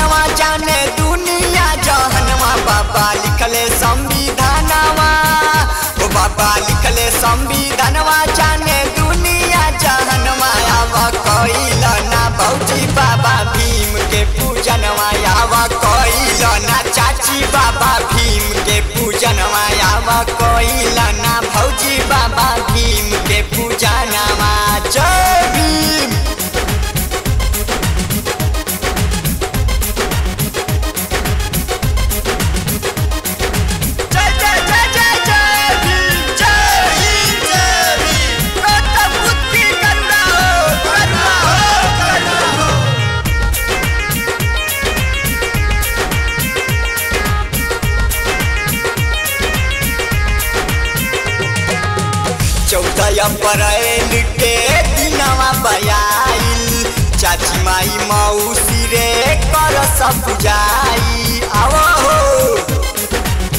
नवा जाने दुनिया जहनवा बाबा लिखले संविधानवा ओ बाबा लिखले संविधानवा जाने दुनिया जहनवा आव कइल ना भौजी बाबा भीम के पूजनवा आव कइल ना चाची बाबा भीम के पूजनवा आव कइल ना भौजी बाबा भीम के पूजनवा जय भीम जय जय जय जय जय भीम जय भीम जय भीम गौतम बुद्ध की करुणा हो करुणा हो करुणा हो चौदह अप्रैल के दिनवा बयाइल चाची माई मौसी रे कर सब जाई आवो हो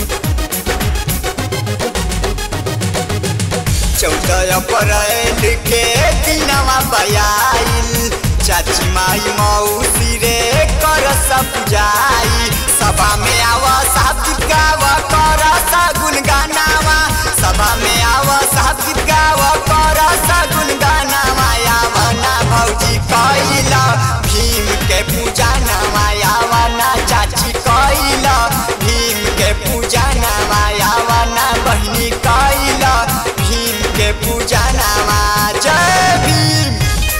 चौदह अप्रैल के दिनवा बयाइल चाची माई मौसी रे कर सब जाई सभा में आव साहब गाव कर सगुन गानावा सभा में आव साहब गाव कर सगुन गानावा आव ना भौजी कैल भीम के पूजा नामा आव ना चाची कैल भीम के पूजा नामा आव ना बहिनी कैल भीम के पूजा नामा जय भीम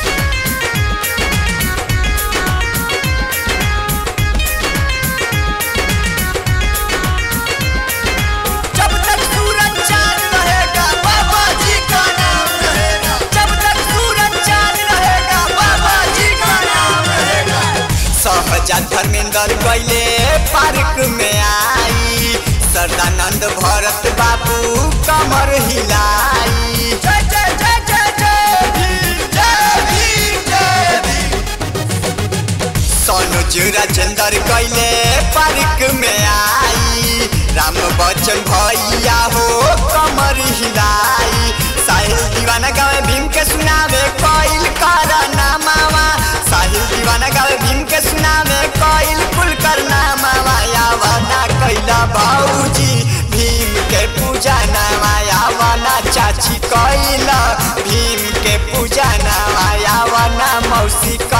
जब तक सूरज चांद रहेगा बाबा जी का नाम रहेगा जब तक सूरज चांद रहेगा बाबा जी का नाम रहेगा सहजा धर्मेंद्र कैले पार्क में आई सरदानंद भरत बाबू कमर हिलाई जय जय जय जय जय भीम जय भीम जय भीम सोनुज राजेंद्र कैले पार्क में आई राम बच्चन भैया हो कमर हिलाई साहिल दीवाना गावे भीम के सुनावे कोइल कर नामावा साहिल दीवाना गावे भीम के सुनावे कोइल कुल कर नामावा यावना कैला बाबूजी भीम के पूजा नामा यावना चाची कैला भीम के पूजा नामा यावना मौसी